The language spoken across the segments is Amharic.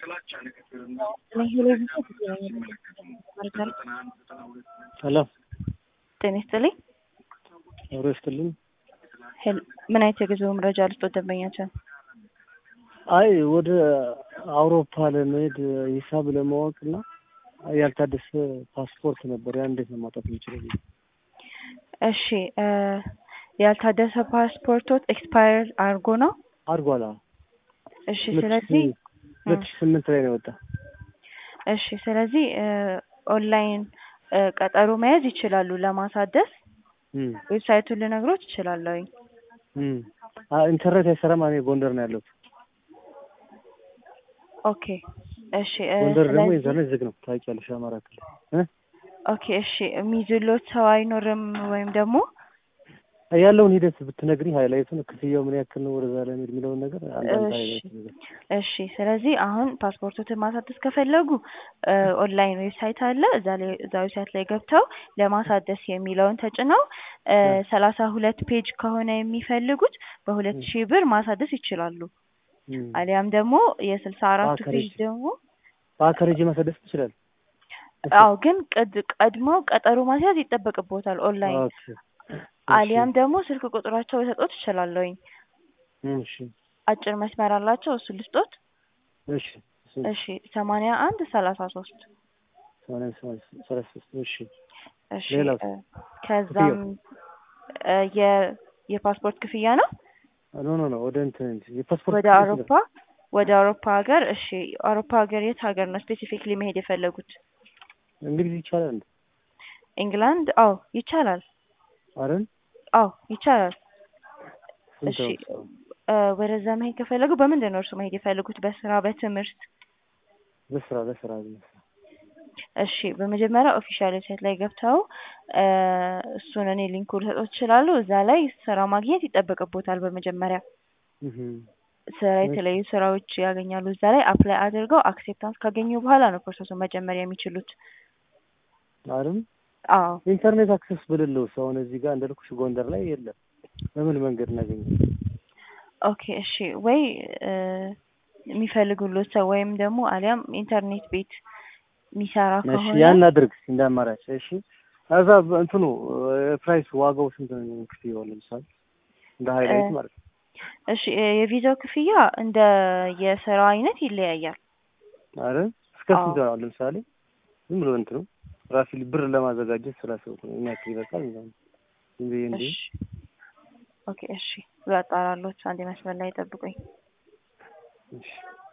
ሄሎ ጤና ይስጥልኝ። አብሮ ይስጥልኝ። ሄል- ምን አይነት የጉዞ መረጃ ልስጦት ደንበኛችን? አይ ወደ አውሮፓ ለመሄድ ሂሳብ ለማወቅ እና ያልታደሰ ፓስፖርት ነበር። ያ እንዴት ነው ማውጣት የምችለው? እሺ እ ያልታደሰ ፓስፖርቶት ኤክስፓየር አድርጎ ነው? አድርጓል። አዎ። እሺ ሁለት ስለዚህ ሺህ ሁለት ሺህ ስምንት ላይ ነው የወጣ። እሺ ስለዚህ እ ኦንላይን እ ቀጠሮ መያዝ ይችላሉ ለማሳደስ። እም ዌብሳይቱን ልነግሮት እችላለሁኝ። እም አ ኢንተርኔት አይሰራም። እኔ ጎንደር ነው ያለሁት። ኦኬ እሺ እ ጎንደር ደግሞ ስለዚህ ኢንተርኔት ዝግ ነው ታውቂያለሽ፣ አማራ ክልል እ ኦኬ እሺ የሚይዙሎት ሰው አይኖርም ወይም ደግሞ ያለውን ሂደት ብትነግሪ ሃይላይቱን፣ ክፍያው ምን ያክል ነው ወደዛ ለመሄድ የሚለውን ነገር አንዳንድ እሺ ሃይላይት ነገር እሺ ስለዚህ አሁን ፓስፖርቶትን ማሳደስ ከፈለጉ እ ኦንላይን ዌብሳይት አለ። እዛ ላይ እዛ ዌብሳይት ላይ ገብተው ለማሳደስ የሚለውን ተጭነው እ ሰላሳ ሁለት ፔጅ ከሆነ የሚፈልጉት በሁለት ሺህ ብር ማሳደስ ይችላሉ። እም አሊያም ደግሞ የስልሳ አራቱ በአካል ፔጅ ሄጄ ደግሞ በአካል ሄጄ ማሳደስ ትችላለህ? አዎ ግን ቅድ ቀድመው ቀጠሮ ማስያዝ ይጠበቅቦታል ኦንላይን ኦኬ አሊያም ደግሞ ስልክ ቁጥራቸው ልሰጦት እችላለሁኝ። እሺ አጭር መስመር አላቸው እሱ ልስጦት። እሺ እሺ እሺ ሰማንያ አንድ ሰላሳ ሶስት ሰማንያ ሰማንያ ሰላሳ ሶስት እሺ እሺ ሌላው እ ከዛም እ የ የፓስፖርት ክፍያ ነው ኖ ኖ ኖ ወደ እንትን እንጂ የፓስፖርት ወደ ክፍያ አውሮፓ ወደ አውሮፓ ሀገር እሺ አውሮፓ ሀገር የት ሀገር ነው ስፔሲፊክሊ መሄድ የፈለጉት? እንግሊዝ ይቻላል እንዴ? ኢንግላንድ? አዎ ይቻላል። አይደል? አዎ ይቻላል። ስንት እሺ ነው? እ ወደዛ መሄድ ከፈለጉ በምንድን ነው እርሱ መሄድ የፈለጉት? በስራ በትምህርት? በስራ በስራ በስራ እሺ በመጀመሪያ ኦፊሻል ዌብሳይት ላይ ገብተው እ እሱን እኔ ሊንኩን ልሰጥዎት እችላለሁ። እዛ ላይ ስራ ማግኘት ይጠበቅቦታል። በመጀመሪያ እህ ስራ የተለያዩ ስራዎች ያገኛሉ። እዛ ላይ አፕላይ አድርገው አክሴፕታንስ ካገኙ በኋላ ነው ፕሮሰሱን መጀመር የሚችሉት። አይደል? አዎ ኢንተርኔት አክሰስ ብልለው ሰው አሁን እዚህ ጋር እንደልኩሽ ጎንደር ላይ የለም። በምን መንገድ እናገኘው? ኦኬ እሺ ወይ እ የሚፈልጉሎት ሰው ወይም ደግሞ አሊያም ኢንተርኔት ቤት የሚሰራ እሺ ከሆነ ያን አድርግ እንደ አማራጭ። እሺ ከዛ እንትኑ ፕራይስ ዋጋው ስንት ነው? ክፍያው ለምሳሌ እንደ ሃይላይት ማለት ነው። እሺ እ የቪዛው ክፍያ እንደ የስራው አይነት ይለያያል። አይደል? እስከ አዎ ስንት ነው? ለምሳሌ ዝም ብሎ እንትኑ ራሴ ብር ለማዘጋጀት ስላሰብኩ ነው። ምን ያክል ይበቃል ምናምን ዝም ብዬ እንዴ እሺ ኦኬ እሺ ላጣራሎት። አንዴ መስመር ላይ ጠብቁኝ። እሺ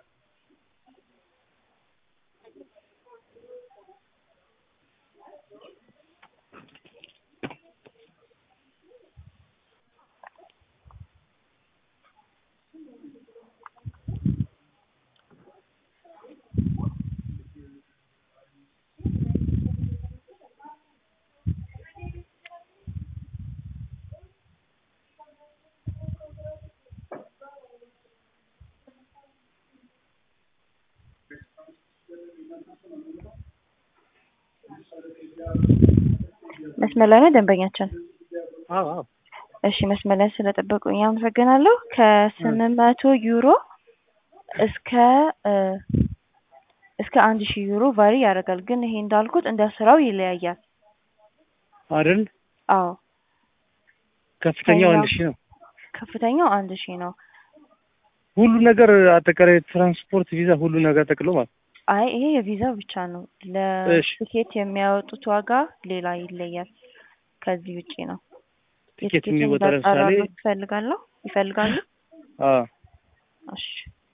መስመር ላይ ነው ደንበኛችን? አዎ አዎ እሺ መስመር ላይ ስለጠበቁኝ አመሰግናለሁ። ከስምንት መቶ ዩሮ እስከ እ እስከ አንድ ሺህ ዩሮ ቫሪ ያደርጋል። ግን ይሄ እንዳልኩት እንደ ስራው ይለያያል። አይደል? አዎ ከፍተኛው አንድ ከኛው ሺህ ነው። ከፍተኛው አንድ ሺህ ነው። ሁሉ ነገር አጠቃላይ ትራንስፖርት፣ ቪዛ ሁሉ ነገር ጠቅሎ ማለት ነው። አይ ይሄ የቪዛ ብቻ ነው። እሺ ለቲኬት የሚያወጡት ዋጋ ሌላ ይለያል። ከዚህ ውጪ ነው። ቲኬት የቲኬቱን የሚወጣ ለምሳሌ እንዳጣራሎት ይፈልጋለሁ ይፈልጋሉ? አዎ እሺ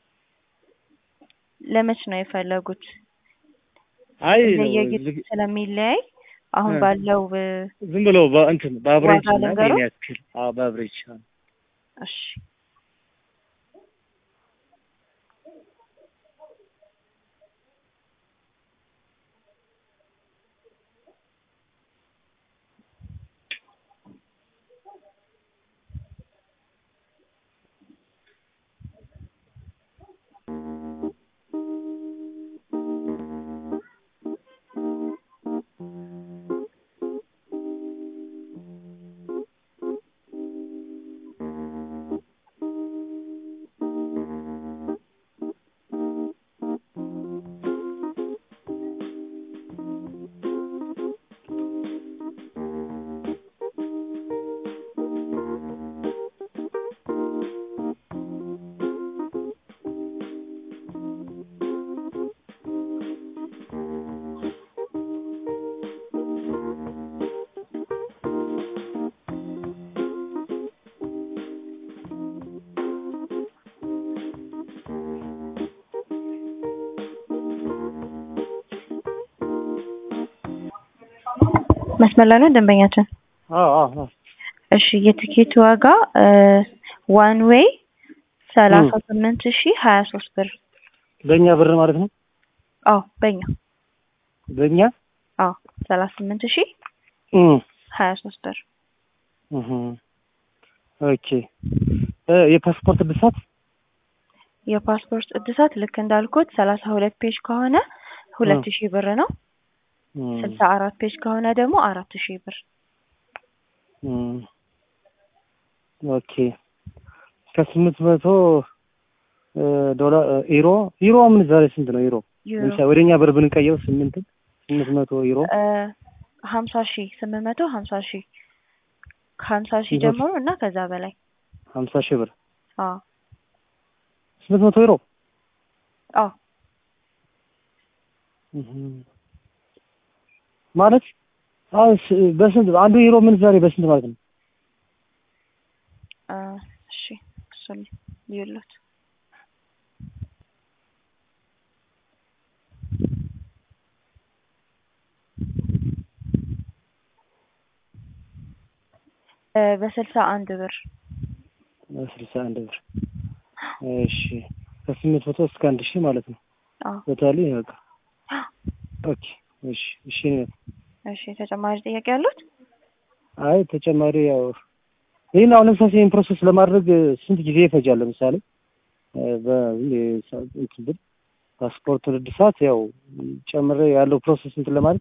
ለመች ነው የፈለጉት? አይ እንደየጊዜው ዝግ- ስለሚለያይ አሁን እ ባለው እ ዝም ብሎ በእንትን በአብሬጅ ዋጋ እና ልንገሮት? ይሄን ያክል አዎ በአብሬጅ አዎ እሺ መስመር ላይ ነው ደንበኛችን? አዎ አዎ አዎ እሺ የትኬቱ ዋጋ ዋን ዌይ ሰላሳ ስምንት ሺ ሀያ ሶስት ብር። በእኛ ብር ማለት ነው። አዎ በእኛ በእኛ አዎ ሰላሳ ስምንት ሺ እም ሀያ ሶስት ብር። እህ ኦኬ እ የፓስፖርት እድሳት የፓስፖርት እድሳት ልክ እንዳልኩት ሰላሳ ሁለት ፔጅ ከሆነ ሁለት ሺህ ብር ነው። እም ስልሳ አራት ፔጅ ከሆነ ደግሞ አራት ሺህ ብር። እም ኦኬ ከስምንት መቶ ዶላር ዩሮ ዩሮ ምን ዛሬ ስንት ነው ዩሮ? ዩሮ ለምሳሌ ወደኛ ብር ብንቀየው ስምንት ስምንት መቶ ዩሮ እ ሀምሳ ሺህ ስምንት መቶ ሀምሳ ሺህ ከሀምሳ ሺህ ስንት ጀምሮ እና ከዛ በላይ ሀምሳ ሺህ ብር አዎ ስምንት መቶ ዩሮ አዎ እህ ማለት አሁን ስ- በስንት አንዱ ዩሮ ምን ዛሬ በስንት ማለት ነው? እ እሺ እሱን ልዩለት እ በስልሳ አንድ ብር ስልሳ አንድ ብር እሺ ከስምንት መቶ እስከ አንድ ሺህ ማለት ነው። አዎ ቶታሊ በቃ ኦኬ እሺ እሺ ነው። እሺ ተጨማሪ ጥያቄ ያሉት? አይ ተጨማሪ ያው ይህን አሁን ለምሳሌ ይህን ፕሮሰስ ለማድረግ ስንት ጊዜ ይፈጃል? ለምሳሌ እ በእንትን ብል ፓስፖርቱን እድሳት ያው ጨምሬ ያለው ፕሮሰስ እንትን ለማለት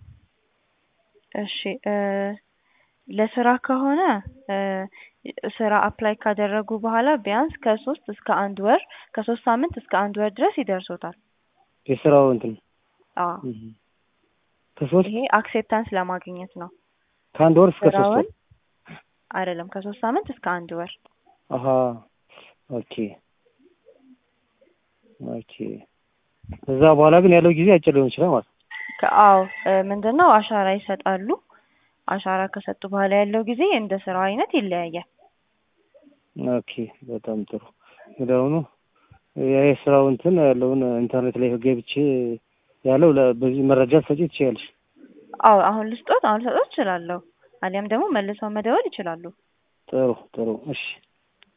እሺ እ ለስራ ከሆነ እ ስራ አፕላይ ካደረጉ በኋላ ቢያንስ ከሶስት እስከ አንድ ወር ከሶስት ሳምንት እስከ አንድ ወር ድረስ ይደርሶታል። የስራው እንትን አዎ እህ ከሶስት ይሄ አክሴፕታንስ ለማግኘት ነው። ከአንድ ወር እስከ ሶስት ወር ስራውን አይደለም ከሶስት ሳምንት እስከ አንድ ወር። አሀ ኦኬ ኦኬ ከዛ በኋላ ግን ያለው ጊዜ አጭር ሊሆን ይችላል ማለት ነው። ከአዎ ምንድን ነው አሻራ ይሰጣሉ። አሻራ ከሰጡ በኋላ ያለው ጊዜ እንደ ስራው አይነት ይለያያል። ኦኬ በጣም ጥሩ። ወዲያውኑ የስራው እንትን ያለውን ኢንተርኔት ላይ ገብቼ ያለው ለ- በዚህ መረጃ ሰጪ ትችያለሽ። አዎ አሁን ልስጦት አሁን ልሰጦት እችላለሁ። አሊያም ደግሞ መልሰው መደወል ይችላሉ። ጥሩ ጥሩ። እሺ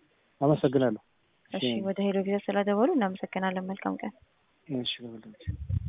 አመሰግናለሁ። እሺ ወደ ሄሎ ጊዜ ስለደወሉ እናመሰግናለን። መልካም ቀን። እሺ በሁላችሁ